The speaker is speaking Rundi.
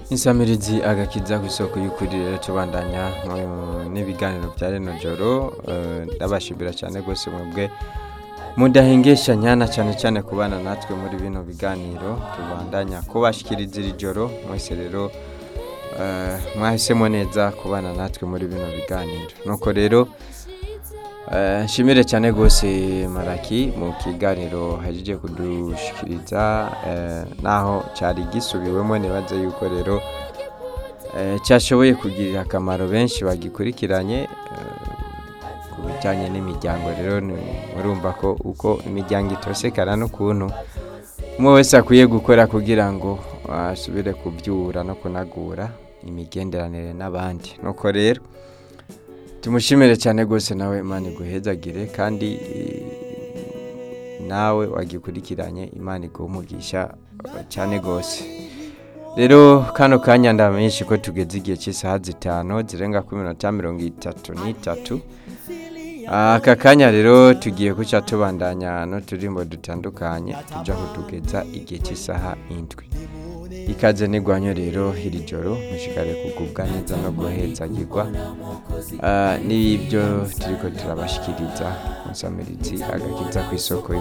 insamirizi agakiza ku isoko y'ukuri rero tubandanya mu- n'ibiganiro bya reno joro eh, ndabashimira cyane rwose mwebwe mudahengeshanya na cyane cyane kubana natwe muri bino biganiro tubandanya kubashikiriza iri joro mwese rero eh, mwahisemo neza kubana natwe muri bino biganiro nuko rero eh, nshimire cyane rwose maraki mu kiganiro hajije kudushikiriza eh, naho cyari gisubiwemo nibaze yuko rero eh, cyashoboye kugirira akamaro benshi bagikurikiranye eh, ku bijyanye n'imiryango rero ni- murumva ko uko imiryango itosekana n'ukuntu umwe wese akwiye gukora kugira ngo asubire kubyura no kunagura imigenderanire n'abandi nuko rero tumushimire cyane rwose nawe imana iguhezagire kandi eh, nawe wagikurikiranye imana iguha cyane rwose rero kano kanya ndamenyesha ko tugeze igihe cy'isaha zitanu zirenga ku minota mirongo itatu n'itatu aka kanya rero tugiye guca tubandanya n'uturimbo dutandukanye tujya kutugeza igihe cy'isaha indwi ikaze n'igwanyo rero iri joro mushikare kugubwa neza no guhezagirwa Ah, n'ibyo turiko turabashikiriza musamirizi agakiza ku isoko